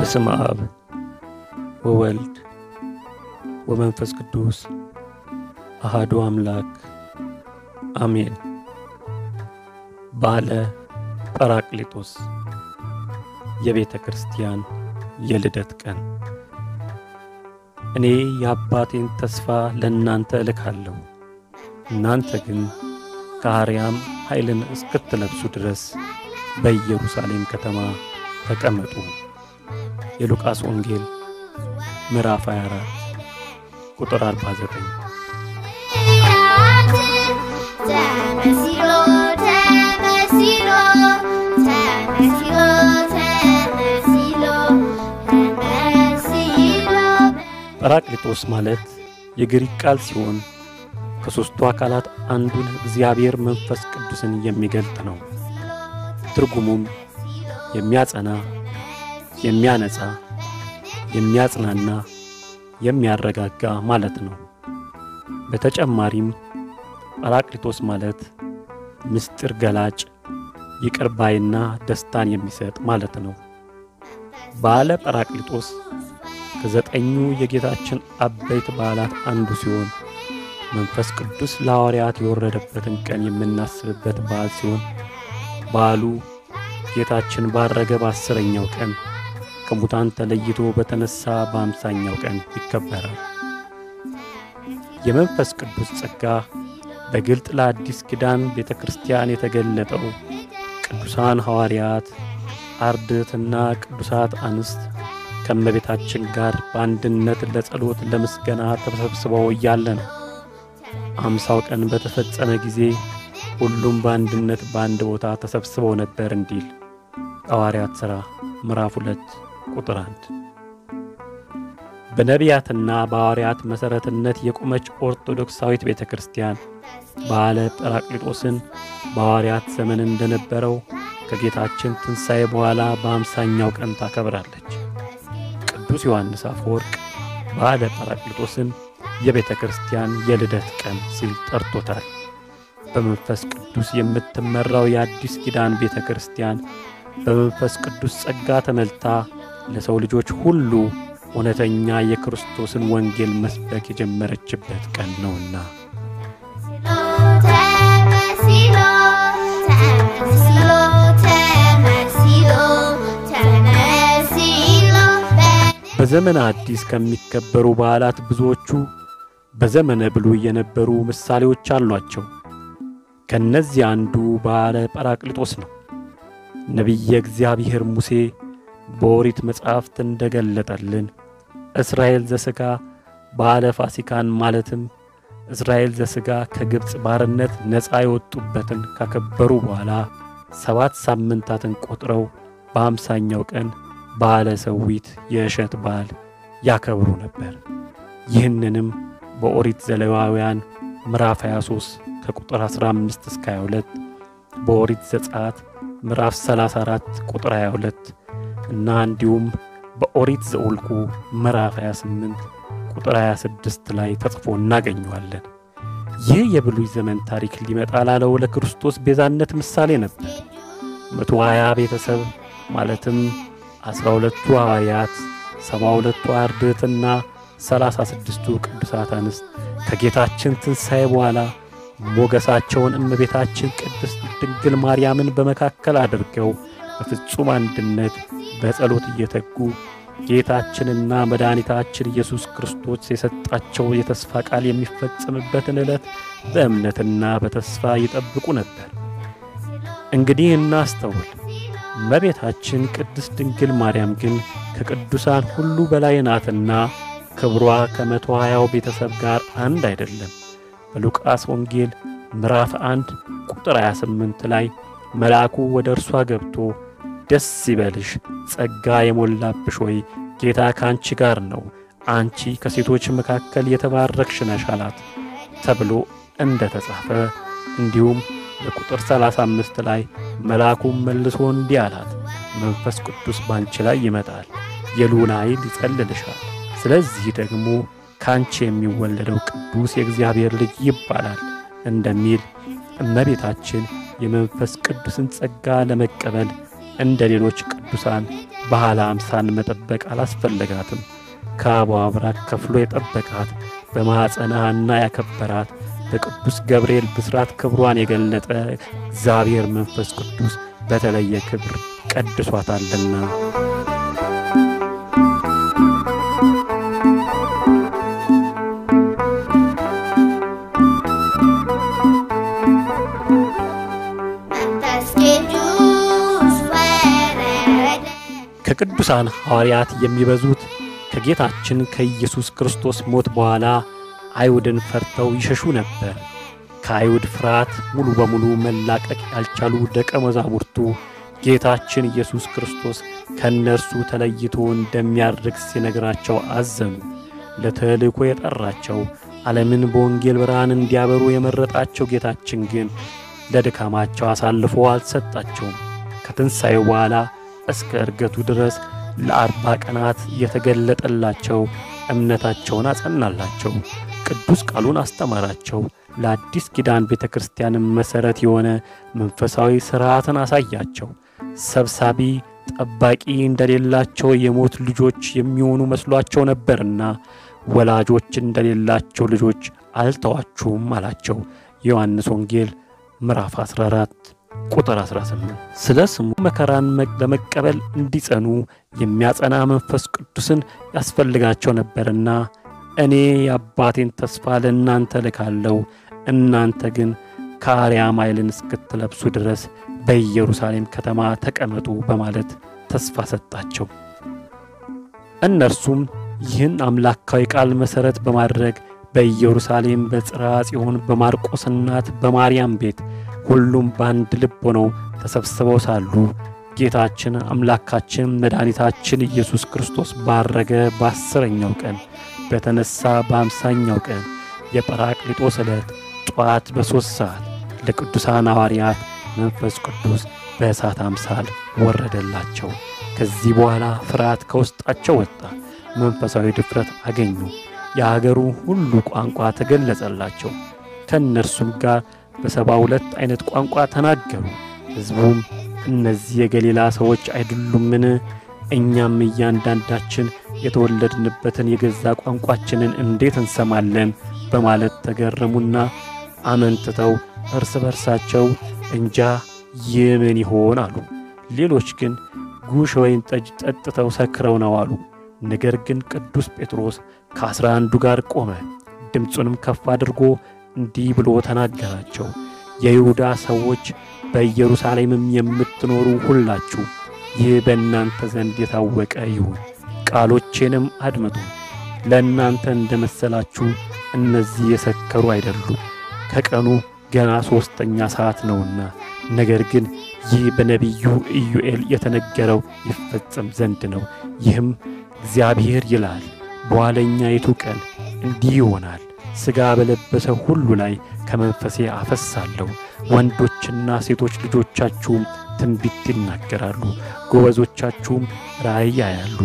በስመ አብ ወወልድ ወመንፈስ ቅዱስ አሃዱ አምላክ አሜን። በዓለ ጰራቅሊጦስ የቤተ ክርስቲያን የልደት ቀን። እኔ የአባቴን ተስፋ ለእናንተ እልካለሁ፣ እናንተ ግን ከአርያም ኃይልን እስክትለብሱ ድረስ በኢየሩሳሌም ከተማ ተቀመጡ። የሉቃስ ወንጌል ምዕራፍ 24 ቁጥር 49። ተመሲሎ ተመሲሎ ተመሲሎ ተመሲሎ ተመሲሎ ጰራቅሊጦስ ማለት የግሪክ ቃል ሲሆን ከሦስቱ አካላት አንዱን እግዚአብሔር መንፈስ ቅዱስን የሚገልጥ ነው። ትርጉሙም የሚያጸና፣ የሚያነጻ፣ የሚያጽናና፣ የሚያረጋጋ ማለት ነው። በተጨማሪም ጰራቅሊጦስ ማለት ምስጢር ገላጭ፣ ይቅር ባይና ደስታን የሚሰጥ ማለት ነው። በዓለ ጰራቅሊጦስ ከዘጠኙ የጌታችን አበይት በዓላት አንዱ ሲሆን መንፈስ ቅዱስ ለሐዋርያት የወረደበትን ቀን የምናስብበት በዓል ሲሆን በዓሉ ጌታችን ባረገ በአስረኛው ቀን ከሙታን ተለይቶ በተነሳ በአምሳኛው ቀን ይከበራል። የመንፈስ ቅዱስ ጸጋ በግልጥ ለአዲስ ኪዳን ቤተ ክርስቲያን የተገለጠው ቅዱሳን ሐዋርያት፣ አርድእትና ቅዱሳት አንስት ከእመቤታችን ጋር በአንድነት ለጸሎት ለምስጋና ተሰብስበው እያለ ነው። አምሳው ቀን በተፈጸመ ጊዜ ሁሉም በአንድነት በአንድ ቦታ ተሰብስበው ነበር እንዲል ሐዋርያት ሥራ ምዕራፍ ሁለት ቁጥር አንድ በነቢያትና በሐዋርያት መሠረትነት የቆመች ኦርቶዶክሳዊት ቤተ ክርስቲያን በዓለ ጰራቅሊጦስን በሐዋርያት ዘመን እንደነበረው ከጌታችን ትንሣኤ በኋላ በአምሳኛው ቀን ታከብራለች። ቅዱስ ዮሐንስ አፈወርቅ በዓለ ጰራቅሊጦስን የቤተ ክርስቲያን የልደት ቀን ሲል ጠርቶታል። በመንፈስ ቅዱስ የምትመራው የአዲስ ኪዳን ቤተ ክርስቲያን በመንፈስ ቅዱስ ጸጋ ተመልታ ለሰው ልጆች ሁሉ እውነተኛ የክርስቶስን ወንጌል መስበክ የጀመረችበት ቀን ነውና ተመሲሎ ተመሲሎ ተመሲሎ ተመሲሎ በዘመነ አዲስ ከሚከበሩ በዓላት ብዙዎቹ በዘመነ ብሉይ የነበሩ ምሳሌዎች አሏቸው። ከእነዚህ አንዱ በዓለ ጰራቅሊጦስ ነው። ነቢየ እግዚአብሔር ሙሴ በኦሪት መጻሕፍት እንደገለጠልን እስራኤል ዘሥጋ በዓለ ፋሲካን ማለትም እስራኤል ዘሥጋ ከግብፅ ባርነት ነፃ የወጡበትን ካከበሩ በኋላ ሰባት ሳምንታትን ቆጥረው በአምሳኛው ቀን በዓለ ሰዊት የእሸት በዓል ያከብሩ ነበር። ይህንንም በኦሪት ዘሌዋውያን ምዕራፍ 23 ከቁጥር 15 እስከ 22 በኦሪት ዘጸአት ምዕራፍ 34 ቁጥር 22 እና እንዲሁም በኦሪት ዘኍልቍ ምዕራፍ 28 ቁጥር 26 ላይ ተጽፎ እናገኘዋለን። ይህ የብሉይ ዘመን ታሪክ ሊመጣ ላለው ለክርስቶስ ቤዛነት ምሳሌ ነበር። መቶ ሀያ ቤተሰብ ማለትም አስራ ሁለቱ ሐዋርያት፣ ሰባ ሁለቱ አርድእትና ሰላሳ ስድስቱ ቅዱሳት አንስት ከጌታችን ትንሣኤ በኋላ ሞገሳቸውን እመቤታችን ቅድስት ድንግል ማርያምን በመካከል አድርገው በፍጹም አንድነት በጸሎት እየተጉ ጌታችንና መድኃኒታችን ኢየሱስ ክርስቶስ የሰጣቸው የተስፋ ቃል የሚፈጸምበትን ዕለት በእምነትና በተስፋ ይጠብቁ ነበር። እንግዲህ እናስተውል። እመቤታችን ቅድስት ድንግል ማርያም ግን ከቅዱሳን ሁሉ በላይ ናትና ክብሯ ከመቶ ሀያው ቤተሰብ ጋር አንድ አይደለም። በሉቃስ ወንጌል ምዕራፍ 1 ቁጥር 28 ላይ መልአኩ ወደ እርሷ ገብቶ ደስ ይበልሽ፣ ጸጋ የሞላብሽ ሆይ ጌታ ከአንቺ ጋር ነው፣ አንቺ ከሴቶች መካከል የተባረክሽ ነሽ አላት ተብሎ እንደ ተጻፈ እንዲሁም በቁጥር 35 ላይ መልአኩም መልሶ እንዲህ አላት፣ መንፈስ ቅዱስ ባንቺ ላይ ይመጣል፣ የልዑል ኃይል ይጸልልሻል። ስለዚህ ደግሞ ካንቺ የሚወለደው ቅዱስ የእግዚአብሔር ልጅ ይባላል እንደሚል እመቤታችን የመንፈስ ቅዱስን ጸጋ ለመቀበል እንደ ሌሎች ቅዱሳን ባህለ አምሳን መጠበቅ አላስፈለጋትም። ከአበው አብራክ ከፍሎ የጠበቃት በማኅፀነ ሐና ያከበራት በቅዱስ ገብርኤል ብስራት ክብሯን የገለጠ እግዚአብሔር መንፈስ ቅዱስ በተለየ ክብር ቀድሷታልና። መንፈስ ቅዱስ ወረደ ከቅዱሳን ሐዋርያት የሚበዙት ከጌታችን ከኢየሱስ ክርስቶስ ሞት በኋላ አይሁድን ፈርተው ይሸሹ ነበር። ከአይሁድ ፍርሃት ሙሉ በሙሉ መላቀቅ ያልቻሉ ደቀ መዛሙርቱ ጌታችን ኢየሱስ ክርስቶስ ከእነርሱ ተለይቶ እንደሚያርግ ሲነግራቸው አዘኑ። ለተልእኮ የጠራቸው ዓለምን በወንጌል ብርሃን እንዲያበሩ የመረጣቸው ጌታችን ግን ለድካማቸው አሳልፎ አልሰጣቸውም። ከትንሣኤው በኋላ እስከ እርገቱ ድረስ ለአርባ ቀናት የተገለጠላቸው እምነታቸውን አጸናላቸው። ቅዱስ ቃሉን አስተማራቸው። ለአዲስ ኪዳን ቤተ ክርስቲያንም መሠረት የሆነ መንፈሳዊ ሥርዓትን አሳያቸው። ሰብሳቢ ጠባቂ እንደሌላቸው የሞት ልጆች የሚሆኑ መስሏቸው ነበርና ወላጆች እንደሌላቸው ልጆች አልተዋችሁም አላቸው። የዮሐንስ ወንጌል ምዕራፍ 14 ቁጥር 18 ስለ ስሙ መከራን ለመቀበል እንዲጸኑ የሚያጸና መንፈስ ቅዱስን ያስፈልጋቸው ነበርና እኔ የአባቴን ተስፋ ለእናንተ ልካለሁ፣ እናንተ ግን ከአርያም ኃይልን እስክትለብሱ ድረስ በኢየሩሳሌም ከተማ ተቀመጡ በማለት ተስፋ ሰጣቸው። እነርሱም ይህን አምላካዊ ቃል መሠረት በማድረግ በኢየሩሳሌም በጽርሐ ጽዮን በማርቆስ እናት በማርያም ቤት ሁሉም በአንድ ልብ ሆነው ተሰብስበው ሳሉ ጌታችን አምላካችን መድኃኒታችን ኢየሱስ ክርስቶስ ባረገ በአስረኛው ቀን በተነሳ በአምሳኛው ቀን የጰራቅሊጦስ ዕለት ጠዋት በሦስት ሰዓት ለቅዱሳን ሐዋርያት መንፈስ ቅዱስ በእሳት አምሳል ወረደላቸው። ከዚህ በኋላ ፍርሃት ከውስጣቸው ወጣ፣ መንፈሳዊ ድፍረት አገኙ። የአገሩ ሁሉ ቋንቋ ተገለጸላቸው። ከእነርሱም ጋር በሰባ ሁለት ዐይነት ቋንቋ ተናገሩ። ሕዝቡም እነዚህ የገሊላ ሰዎች አይደሉምን? እኛም እያንዳንዳችን የተወለድንበትን የገዛ ቋንቋችንን እንዴት እንሰማለን? በማለት ተገረሙና አመንትተው እርስ በርሳቸው እንጃ ይህ ምን ይሆን አሉ። ሌሎች ግን ጉሽ ወይን ጠጅ ጠጥተው ሰክረው ነው አሉ። ነገር ግን ቅዱስ ጴጥሮስ ከአስራ አንዱ ጋር ቆመ። ድምፁንም ከፍ አድርጎ እንዲህ ብሎ ተናገራቸው። የይሁዳ ሰዎች በኢየሩሳሌምም የምትኖሩ ሁላችሁ ይህ በእናንተ ዘንድ የታወቀ ይሁን፣ ቃሎቼንም አድምጡ። ለእናንተ እንደ መሰላችሁ እነዚህ የሰከሩ አይደሉም፣ ከቀኑ ገና ሦስተኛ ሰዓት ነውና። ነገር ግን ይህ በነቢዩ ኢዩኤል የተነገረው ይፈጸም ዘንድ ነው። ይህም እግዚአብሔር ይላል በኋለኛይቱ ቀን እንዲህ ይሆናል፣ ሥጋ በለበሰ ሁሉ ላይ ከመንፈሴ አፈሳለሁ። ወንዶችና ሴቶች ልጆቻችሁም ትንቢት ይናገራሉ፣ ጎበዞቻችሁም ራእይ ያያሉ፣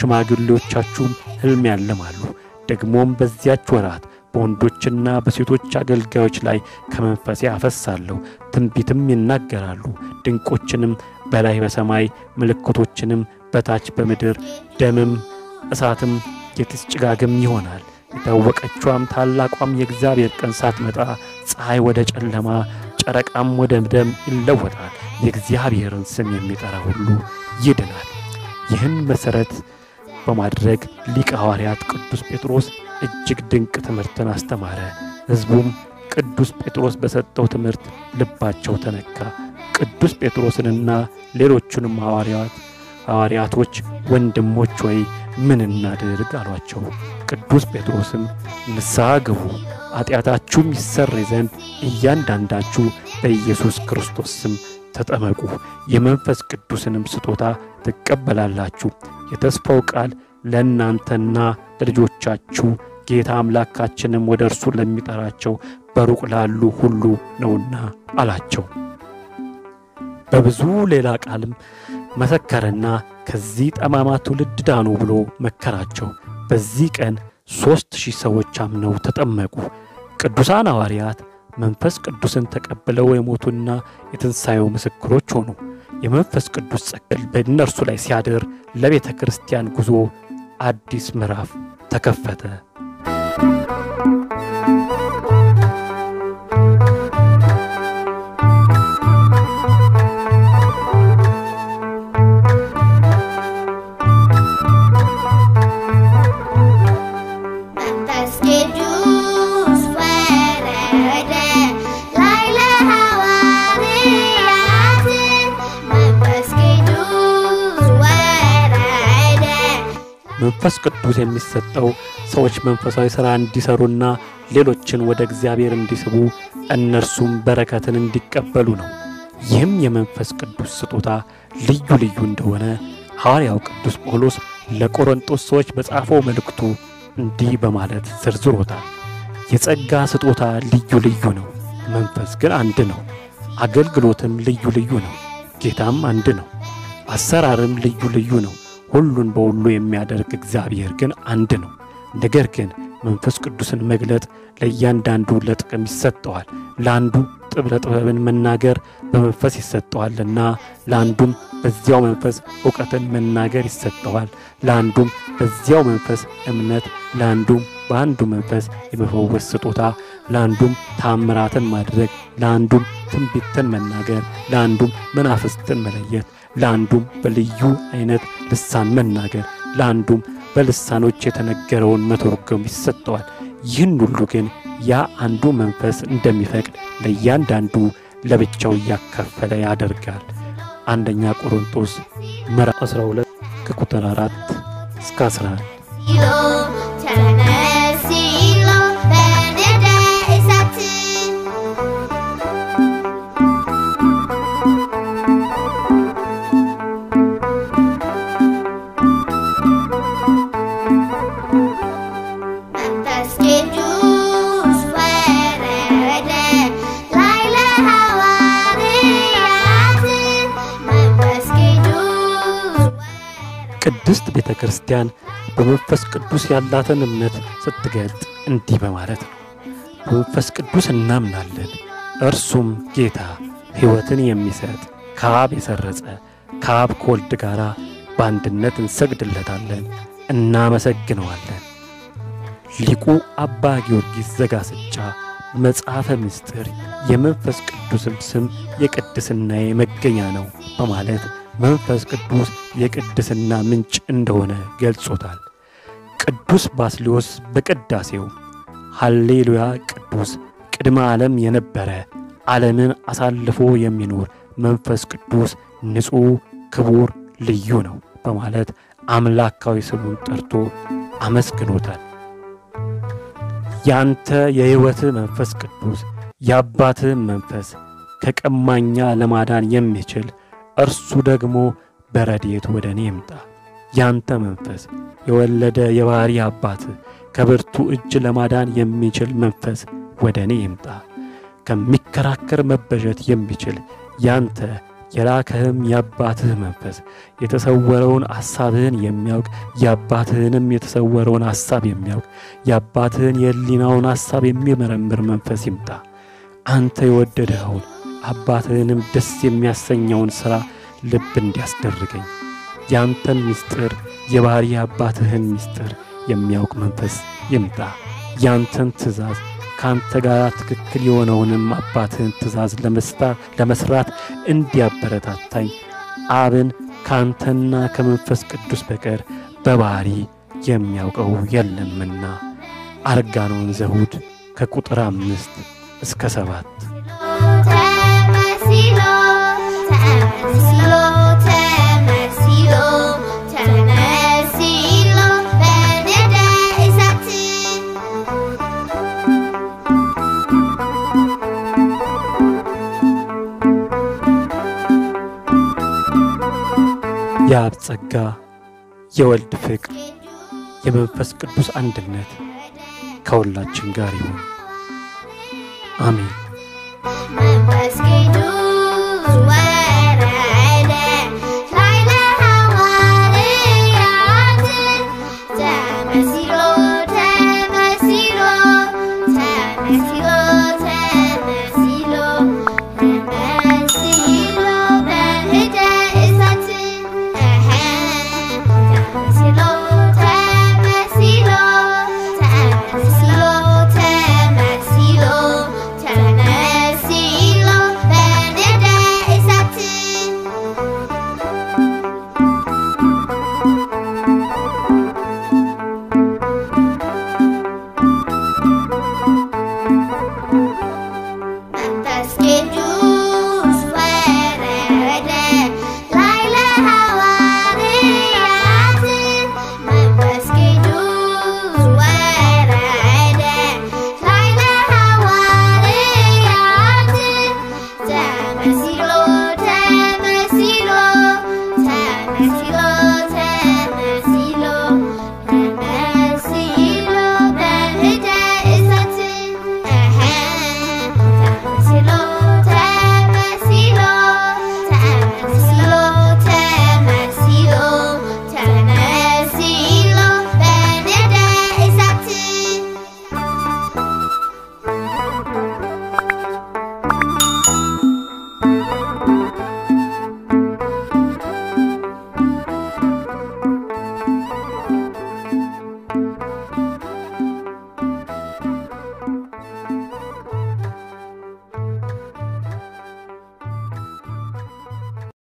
ሽማግሌዎቻችሁም ሕልም ያልማሉ። ደግሞም በዚያች ወራት በወንዶችና በሴቶች አገልጋዮች ላይ ከመንፈሴ አፈሳለሁ፣ ትንቢትም ይናገራሉ። ድንቆችንም በላይ በሰማይ ምልክቶችንም በታች በምድር ደምም እሳትም የጢስ ጭጋግም ይሆናል። የታወቀችዋም ታላቋም የእግዚአብሔር ቀን ሳትመጣ ፀሐይ ወደ ጨለማ ጨረቃም ወደ ደም ይለወጣል። የእግዚአብሔርን ስም የሚጠራ ሁሉ ይድናል። ይህን መሠረት በማድረግ ሊቀ ሐዋርያት ቅዱስ ጴጥሮስ እጅግ ድንቅ ትምህርትን አስተማረ። ሕዝቡም ቅዱስ ጴጥሮስ በሰጠው ትምህርት ልባቸው ተነካ። ቅዱስ ጴጥሮስንና ሌሎቹንም ሐዋርያት ሐዋርያቶች ወንድሞች ወይ ምን እናድርግ አሏቸው። ቅዱስ ጴጥሮስም ንስሐ ግቡ፣ ኃጢአታችሁም ይሰረይ ዘንድ እያንዳንዳችሁ በኢየሱስ ክርስቶስ ስም ተጠመቁ፣ የመንፈስ ቅዱስንም ስጦታ ትቀበላላችሁ። የተስፋው ቃል ለእናንተና ለልጆቻችሁ ጌታ አምላካችንም ወደ እርሱ ለሚጠራቸው በሩቅ ላሉ ሁሉ ነውና አላቸው። በብዙ ሌላ ቃልም መሰከረና ከዚህ ጠማማ ትውልድ ዳኑ ብሎ መከራቸው። በዚህ ቀን ሦስት ሺህ ሰዎች አምነው ተጠመቁ። ቅዱሳን ሐዋርያት መንፈስ ቅዱስን ተቀብለው የሞቱና የትንሣኤው ምስክሮች ሆኑ። የመንፈስ ቅዱስ ጸጋ በእነርሱ ላይ ሲያድር ለቤተ ክርስቲያን ጉዞ አዲስ ምዕራፍ ተከፈተ። መንፈስ ቅዱስ ወረደ ላይ ለሐዋርያት መንፈስ ቅዱስ ወረደ መንፈስ ቅዱስ የሚሰጠው ሰዎች መንፈሳዊ ሥራ እንዲሰሩና ሌሎችን ወደ እግዚአብሔር እንዲስቡ እነርሱም በረከትን እንዲቀበሉ ነው። ይህም የመንፈስ ቅዱስ ስጦታ ልዩ ልዩ እንደሆነ ሐዋርያው ቅዱስ ጳውሎስ ለቆሮንጦስ ሰዎች በጻፈው መልእክቱ እንዲህ በማለት ዘርዝሮታል። የጸጋ ስጦታ ልዩ ልዩ ነው፣ መንፈስ ግን አንድ ነው። አገልግሎትም ልዩ ልዩ ነው፣ ጌታም አንድ ነው። አሰራርም ልዩ ልዩ ነው፣ ሁሉን በሁሉ የሚያደርግ እግዚአብሔር ግን አንድ ነው። ነገር ግን መንፈስ ቅዱስን መግለጥ ለእያንዳንዱ ለጥቅም ይሰጠዋል። ለአንዱ ጥበብ ጥበብን መናገር በመንፈስ ይሰጠዋልና፣ ለአንዱም በዚያው መንፈስ እውቀትን መናገር ይሰጠዋል። ለአንዱም በዚያው መንፈስ እምነት፣ ለአንዱም በአንዱ መንፈስ የመፈወስ ስጦታ፣ ለአንዱም ታምራትን ማድረግ፣ ለአንዱም ትንቢትን መናገር፣ ለአንዱም መናፍስትን መለየት፣ ለአንዱም በልዩ አይነት ልሳን መናገር፣ ለአንዱም በልሳኖች የተነገረውን መተርጎም ይሰጠዋል። ይህን ሁሉ ግን ያ አንዱ መንፈስ እንደሚፈቅድ ለእያንዳንዱ ለብቻው እያካፈለ ያደርጋል። አንደኛ ቆሮንቶስ ምዕራፍ 12 ከቁጥር 4 እስከ 11። ሲሎ ተነስ ሲሎ በነደ እሳት መንፈስ ቅዱስ ወረደ ላይ ለሐዋርያት መንፈስ ቅዱስ ቅድስት ቤተ ክርስቲያን በመንፈስ ቅዱስ ያላትን እምነት ስትገልጥ እንዲህ በማለት ነው። በመንፈስ ቅዱስ እናምናለን፣ እርሱም ጌታ ሕይወትን የሚሰጥ ከአብ የሰረጸ ከአብ ከወልድ ጋር በአንድነት እንሰግድለታለን፣ እናመሰግነዋለን። ሊቁ አባ ጊዮርጊስ ዘጋስጫ መጽሐፈ ምስጢር የመንፈስ ቅዱስም ስም የቅድስናዬ መገኛ ነው በማለት መንፈስ ቅዱስ የቅድስና ምንጭ እንደሆነ ገልጾታል። ቅዱስ ባስልዮስ በቅዳሴው ሃሌሉያ ቅዱስ ቅድመ ዓለም የነበረ ዓለምን አሳልፎ የሚኖር መንፈስ ቅዱስ ንጹሕ፣ ክቡር፣ ልዩ ነው በማለት አምላካዊ ስሙን ጠርቶ አመስግኖታል። ያንተ የሕይወትህ መንፈስ ቅዱስ የአባትህም መንፈስ ከቀማኛ ለማዳን የሚችል እርሱ ደግሞ በረድኤት ወደ እኔ ይምጣ። ያንተ መንፈስ የወለደ የባሕሪ አባትህ ከብርቱ እጅ ለማዳን የሚችል መንፈስ ወደ እኔ ይምጣ። ከሚከራከር መበዠት የሚችል ያንተ የላከህም የአባትህ መንፈስ የተሰወረውን ሐሳብህን የሚያውቅ የአባትህንም የተሰወረውን ሐሳብ የሚያውቅ የአባትህን የሕሊናውን ሐሳብ የሚመረምር መንፈስ ይምጣ። አንተ የወደደኸውን አባትህንም ደስ የሚያሰኘውን ሥራ ልብ እንዲያስደርገኝ ያንተን ምስጢር የባሕሪ አባትህን ምስጢር የሚያውቅ መንፈስ ይምጣ። ያንተን ትእዛዝ ከአንተ ጋር ትክክል የሆነውንም አባትህን ትእዛዝ ለመስራት እንዲያበረታታኝ አብን ከአንተና ከመንፈስ ቅዱስ በቀር በባሕሪ የሚያውቀው የለምና። አርጋኖን ዘሁድ ከቁጥር አምስት እስከ ሰባት ተመሲሎ ተመሲሎ ተመሲሎ ተመሲሎ በነደ እሳት የአብ ጸጋ የወልድ ፍቅር የመንፈስ ቅዱስ አንድነት ከሁላችን ጋር ይሁን። አሜን። መንፈስ ቅዱስ ወረደ ላይ ለሐዋርያት ተመሲሎ ተመሲሎ ተመሲሎ ተመሲሎ ተመሲሎ በህደ ነው።